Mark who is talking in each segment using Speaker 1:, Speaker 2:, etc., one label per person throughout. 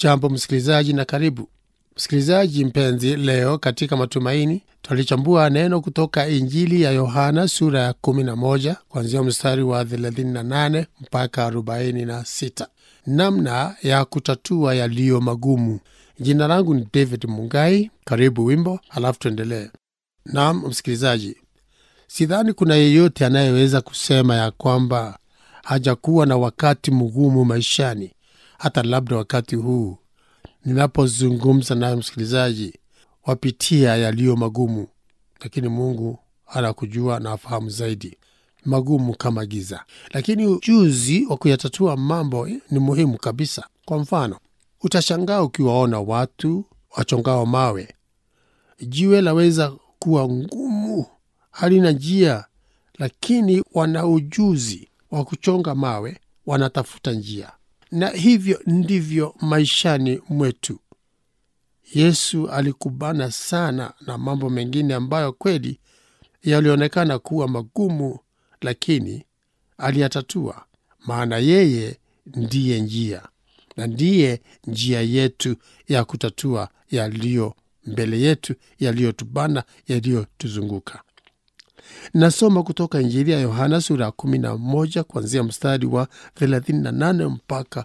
Speaker 1: Hujambo msikilizaji na karibu msikilizaji mpenzi. Leo katika Matumaini twalichambua neno kutoka Injili ya Yohana sura ya 11 kuanzia mstari wa 38 mpaka 46, namna ya kutatua yaliyo magumu. Jina langu ni David Mungai. Karibu wimbo, halafu tuendelee. Naam msikilizaji, sidhani kuna yeyote anayeweza kusema ya kwamba hajakuwa na wakati mgumu maishani, hata labda wakati huu ninapozungumza naye msikilizaji, wapitia yaliyo magumu, lakini Mungu anakujua na afahamu zaidi, magumu kama giza, lakini ujuzi wa kuyatatua mambo ni muhimu kabisa. Kwa mfano, utashangaa ukiwaona watu wachongao mawe. Jiwe laweza kuwa ngumu, halina njia, lakini wana ujuzi wa kuchonga mawe, wanatafuta njia. Na hivyo ndivyo maishani mwetu. Yesu alikubana sana na mambo mengine ambayo kweli yalionekana kuwa magumu, lakini aliyatatua, maana yeye ndiye njia na ndiye njia yetu ya kutatua yaliyo mbele yetu, yaliyotubana, yaliyotuzunguka. Nasoma kutoka Injili ya Yohana sura ya 11 kuanzia mstari wa 38 mpaka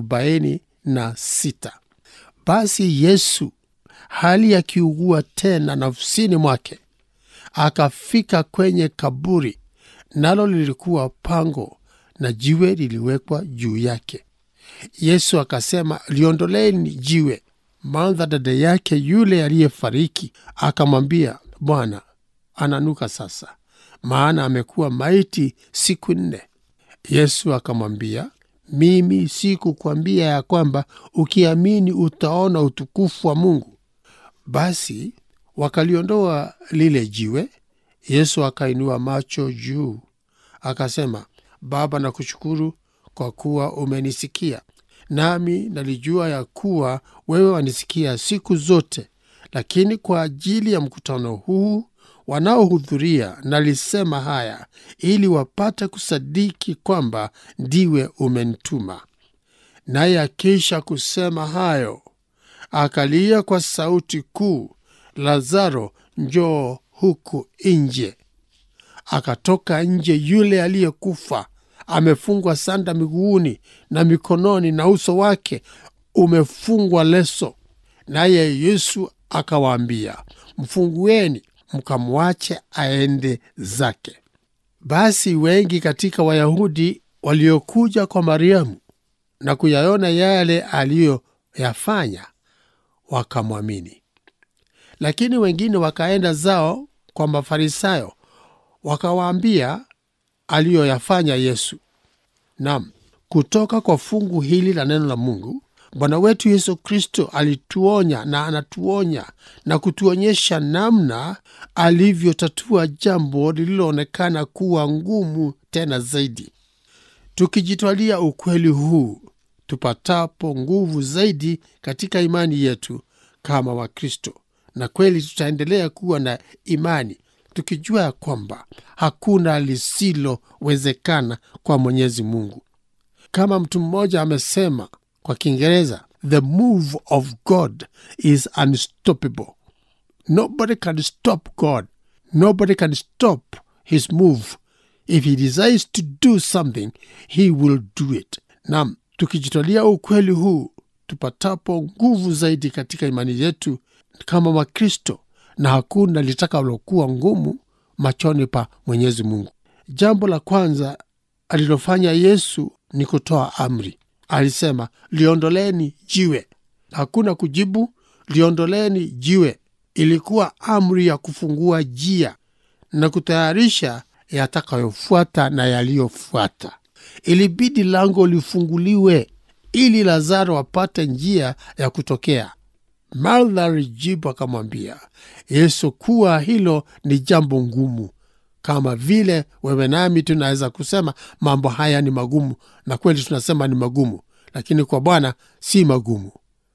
Speaker 1: 46. Basi Yesu hali akiugua tena nafsini mwake, akafika kwenye kaburi, nalo lilikuwa pango na jiwe liliwekwa juu yake. Yesu akasema, liondoleni jiwe. Martha dada yake yule aliyefariki akamwambia, Bwana, ananuka sasa, maana amekuwa maiti siku nne. Yesu akamwambia, mimi sikukwambia ya kwamba ukiamini utaona utukufu wa Mungu? Basi wakaliondoa lile jiwe. Yesu akainua macho juu akasema, Baba, nakushukuru kwa kuwa umenisikia, nami nalijua ya kuwa wewe wanisikia siku zote, lakini kwa ajili ya mkutano huu wanaohudhuria nalisema haya ili wapate kusadiki kwamba ndiwe umenituma. Naye akisha kusema hayo, akalia kwa sauti kuu, Lazaro, njoo huku nje. Akatoka nje yule aliyekufa, amefungwa sanda miguuni na mikononi, na uso wake umefungwa leso. Naye Yesu akawaambia, mfungueni mkamwache aende zake. Basi wengi katika Wayahudi waliokuja kwa Mariamu na kuyaona yale aliyoyafanya wakamwamini, lakini wengine wakaenda zao kwa Mafarisayo wakawaambia aliyoyafanya Yesu. Nam, kutoka kwa fungu hili la neno la Mungu Bwana wetu Yesu Kristo alituonya na anatuonya na kutuonyesha namna alivyotatua jambo lililoonekana kuwa ngumu tena zaidi. Tukijitwalia ukweli huu, tupatapo nguvu zaidi katika imani yetu kama Wakristo, na kweli tutaendelea kuwa na imani tukijua ya kwamba hakuna lisilowezekana kwa Mwenyezi Mungu. Kama mtu mmoja amesema kwa Kiingereza, the move of God is unstoppable. Nobody can stop God. Nobody can stop his move. If he desires to do something, he will do it. Nam, tukijitwalia ukweli huu, tupatapo nguvu zaidi katika imani yetu kama Wakristo, na hakuna litakalokuwa ngumu machoni pa Mwenyezi Mungu. Jambo la kwanza alilofanya Yesu ni kutoa amri. Alisema, liondoleni jiwe. Hakuna kujibu, liondoleni jiwe. Ilikuwa amri ya kufungua njia na kutayarisha yatakayofuata na yaliyofuata. Ilibidi lango lifunguliwe ili Lazaro apate njia ya kutokea. Martha alijibu akamwambia Yesu kuwa hilo ni jambo ngumu, kama vile wewe nami tunaweza kusema mambo haya ni magumu, na kweli tunasema ni magumu, lakini kwa Bwana si magumu.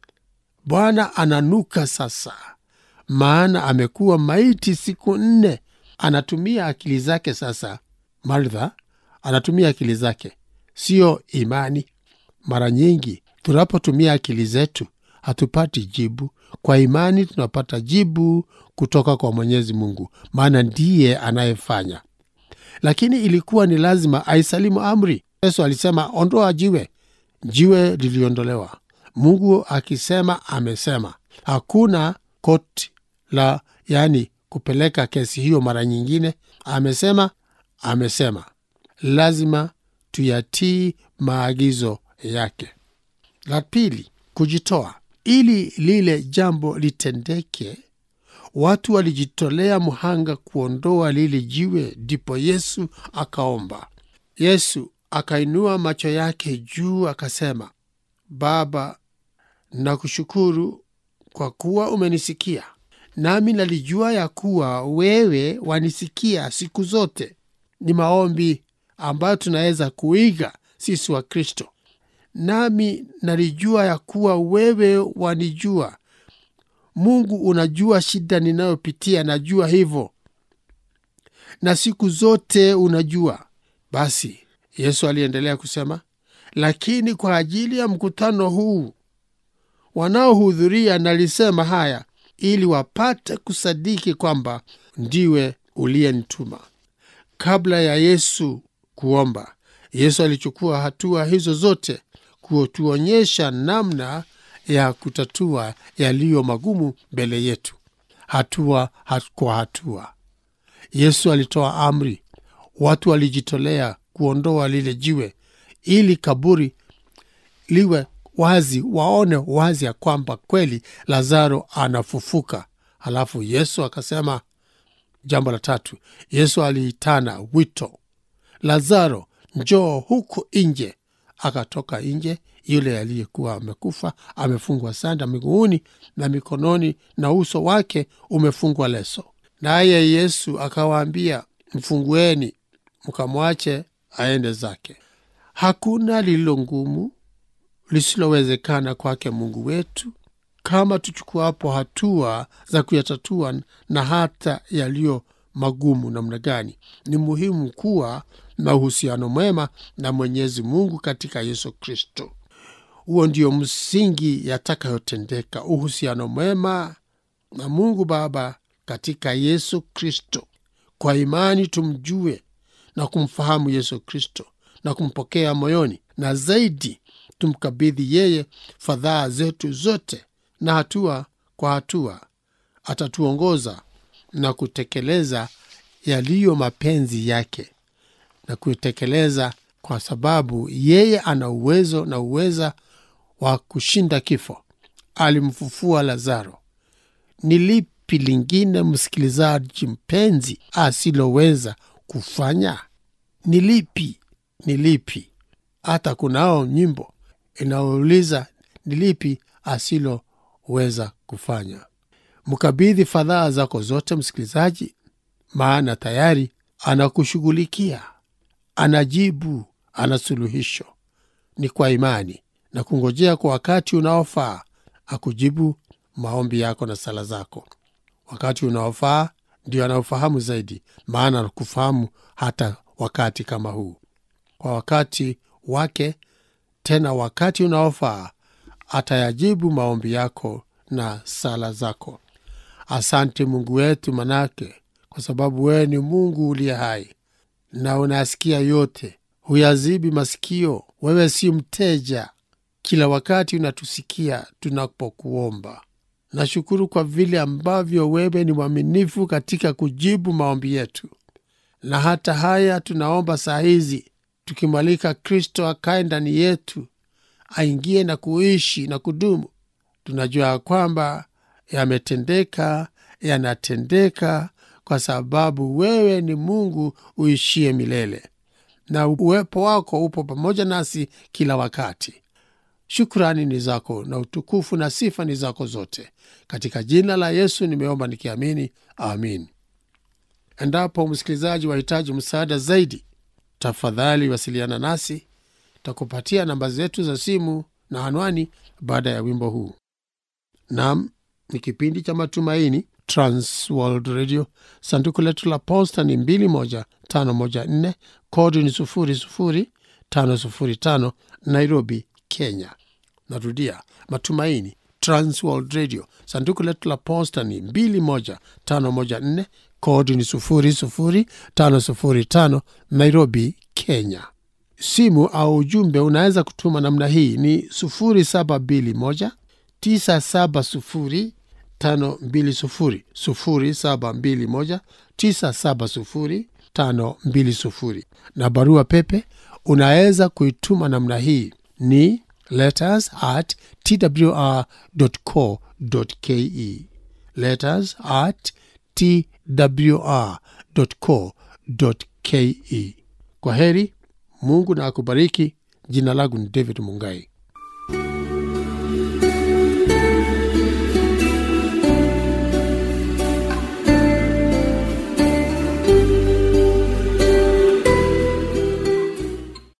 Speaker 1: Bwana ananuka sasa, maana amekuwa maiti siku nne. Anatumia akili zake sasa. Martha anatumia akili zake, siyo imani. Mara nyingi tunapotumia akili zetu hatupati jibu. Kwa imani tunapata jibu kutoka kwa Mwenyezi Mungu, maana ndiye anayefanya. Lakini ilikuwa ni lazima aisalimu amri. Yesu alisema ondoa jiwe, jiwe liliondolewa. Mungu akisema amesema, hakuna koti la yani kupeleka kesi hiyo mara nyingine. Amesema amesema, lazima tuyatii maagizo yake. La pili, kujitoa. Ili lile jambo litendeke, watu walijitolea mhanga kuondoa lile jiwe. Ndipo Yesu akaomba. Yesu akainua macho yake juu akasema, Baba, nakushukuru kwa kuwa umenisikia, nami nalijua ya kuwa wewe wanisikia siku zote. Ni maombi ambayo tunaweza kuiga sisi wa Kristo. Nami nalijua ya kuwa wewe wanijua. Mungu, unajua shida ninayopitia, najua hivyo, na siku zote unajua. Basi Yesu aliendelea kusema, lakini kwa ajili ya mkutano huu wanaohudhuria nalisema haya ili wapate kusadiki kwamba ndiwe uliyenituma. Kabla ya Yesu kuomba, Yesu alichukua hatua hizo zote kutuonyesha namna ya kutatua yaliyo magumu mbele yetu, hatua kwa hatua. Yesu alitoa amri, watu walijitolea kuondoa lile jiwe ili kaburi liwe wazi, waone wazi ya kwamba kweli Lazaro anafufuka. Halafu Yesu akasema jambo la tatu, Yesu aliitana wito, Lazaro njoo huku nje. Akatoka nje, yule aliyekuwa amekufa amefungwa sanda miguuni na mikononi, na uso wake umefungwa leso. Naye Yesu akawaambia, mfungueni, mkamwache aende zake. Hakuna lililo ngumu lisilowezekana kwake Mungu wetu, kama tuchukuapo hatua za kuyatatua na hata yaliyo magumu namna gani. Ni muhimu kuwa na uhusiano mwema na Mwenyezi Mungu katika Yesu Kristo. Huo ndio msingi yatakayotendeka, uhusiano mwema na Mungu Baba katika Yesu Kristo. Kwa imani tumjue na kumfahamu Yesu Kristo na kumpokea moyoni, na zaidi tumkabidhi yeye fadhaa zetu zote, na hatua kwa hatua atatuongoza na kutekeleza yaliyo mapenzi yake na kutekeleza, kwa sababu yeye ana uwezo na uweza wa kushinda kifo. Alimfufua Lazaro. Ni lipi lingine, msikilizaji mpenzi, asiloweza kufanya? Ni lipi? Ni lipi? Hata kunao nyimbo inayouliza ni lipi asiloweza kufanya. Mkabidhi fadhaa zako zote, msikilizaji, maana tayari anakushughulikia, anajibu, ana suluhisho. Ni kwa imani na kungojea kwa wakati unaofaa akujibu maombi yako na sala zako. Wakati unaofaa ndio anaofahamu zaidi, maana anakufahamu hata wakati kama huu. Kwa wakati wake, tena wakati unaofaa, atayajibu maombi yako na sala zako. Asante Mungu wetu, manake kwa sababu wewe ni Mungu uliye hai na unasikia yote, huyazibi masikio. Wewe si mteja, kila wakati unatusikia tunapokuomba. Nashukuru kwa vile ambavyo wewe ni mwaminifu katika kujibu maombi yetu, na hata haya tunaomba saa hizi tukimwalika Kristo akae ndani yetu, aingie na kuishi na kudumu. Tunajua ya kwamba yametendeka, yanatendeka kwa sababu wewe ni Mungu uishie milele na uwepo wako upo pamoja nasi kila wakati. Shukrani ni zako na utukufu na sifa ni zako zote. Katika jina la Yesu nimeomba nikiamini, amin. Endapo msikilizaji wahitaji msaada zaidi, tafadhali wasiliana nasi, takupatia namba zetu za simu na anwani baada ya wimbo huu. Nam ni kipindi cha Matumaini, Transworld Radio. Sanduku letu la posta ni 21514 kodi ni 00505 Nairobi, Kenya. narudia matumaini transworld radio sanduku letu la posta ni 21514 kodi ni 00505 nairobi kenya simu au ujumbe unaweza kutuma namna hii ni 0721 970 520 0721 970 520 na barua pepe unaweza kuituma namna hii ni letters at twr.co.ke letters at twr.co.ke kwa heri mungu na akubariki jina langu ni david mungai